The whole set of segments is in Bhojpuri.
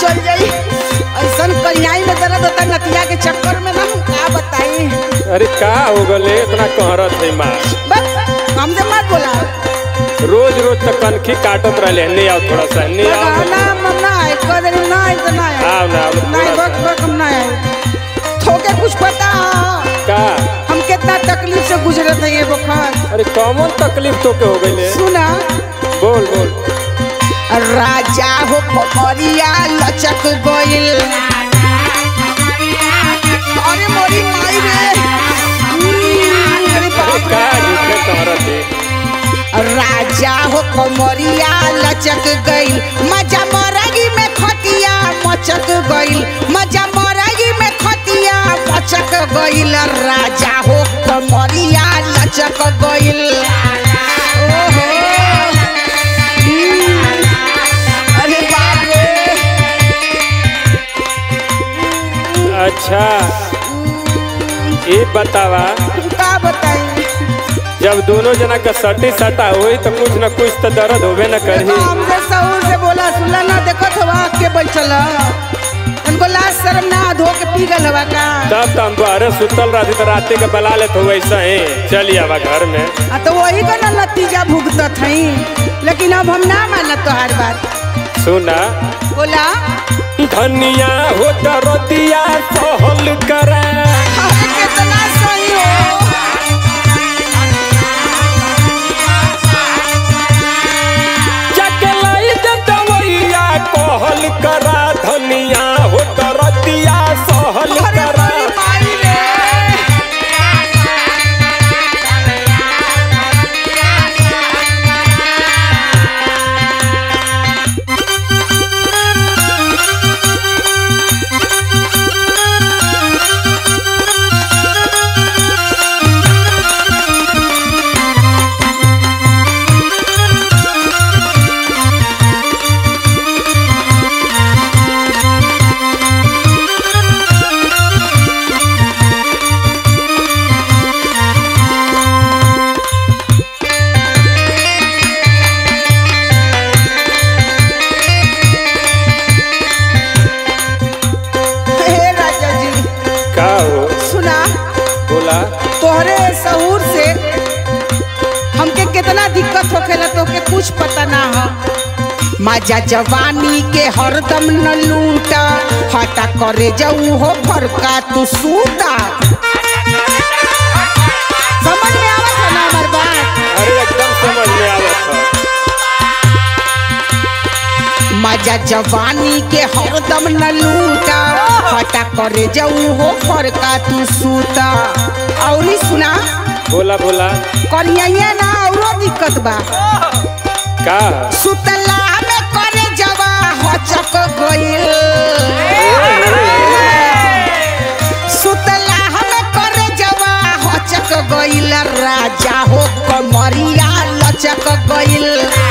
चल जाई ऐसन कन्याई में दर्द होता नतिया के चक्कर में ना हम का बताई अरे का हो गले इतना कहरत है माँ बस हमसे मत बोला रोज रोज तो कनखी काटत रहले नहीं आओ थोड़ा सा नहीं आओ ना हम ना आए कह दे ना आए तो ना आए आओ ना आओ नहीं थोड़ा बक बक हम ना आए थोके कुछ पता हो का हम कितना तकलीफ से गुजरत है ये बुखार अरे कौन तकलीफ तो के हो गई सुना बोल बोल राजा हो कमरिया लचक गइल अरे मोरी माई रे हम्म, अरे अरे बाप का रे। झूठे कहरत है राजा हो कमरिया लचक गइल मजा मरगी में खटिया मचक गइल मजा मरगी में खटिया मचक गइल राजा हो कमरिया लचक गइल ओहो हम्म, अरे बाप रे अच्छा ये बतावा का बताई जब दोनों जना का सटी सटा हुई तो कुछ न कुछ तो दर्द होबे न देखो करही हमसे सहूर से बोला सुनला ना देखो तो वहाँ के बैठल ह। उनको लाज शर्म ना धो के पी गल हवा का तब तो हम बाहर सुतल रहती तो रात के बला लेत हो वैसा ही चली आवा घर में आ तो वही का ना नतीजा भुगतत हई लेकिन अब हम ना मानत तोहार बात सुना बोला धनिया हो दरदिया सहल करा अरे कितना सही हो जाके लाई दे दवैया कहल करा धनिया हो दरदिया सहल अरे करा बड़ी माई रे हे राजा जी का हो सुना बोला तोहरे सहूर से हमके कितना दिक्कत होखेला तोके कुछ पता ना हो मजा जवानी के हरदम न लूटा हटा करे जाऊ हो फरका तू सूता समझ में आवत है ना हमार बात अरे एकदम समझ में आवत है मजा जवानी के हरदम न लूटा हटा करे जाऊ हो फरका तू सूता औरी सुना बोला बोला करिया ना औरो दिक्कत बा का सुतला में करे जवा हचक गइल सुतला में करे जवा हचक गइल राजा हो कमरिया लचक गइल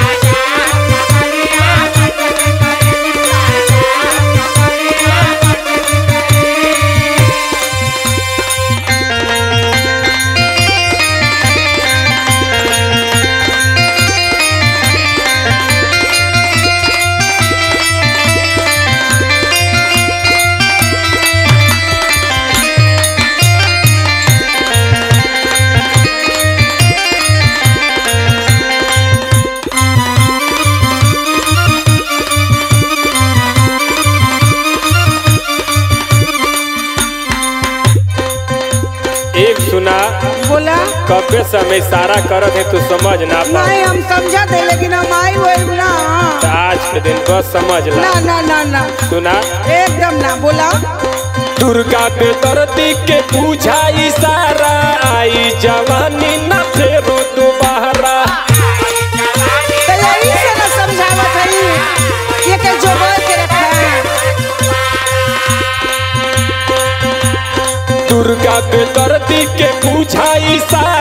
एक सुना बोला कबे समय इशारा करत है तू समझ ना पा नहीं हम समझा दे लेकिन हम आई हुए ना तो आज के दिन बस समझ ला ना ना ना ना सुना एकदम ना बोला दुर्गा पे दर्दी के पूछा इशारा आई जवानी न फेरो दोबारा तो यही से ना समझावत है ये के जोड़ के रखा दुर्गा पे दर्दी के पूछा इशारा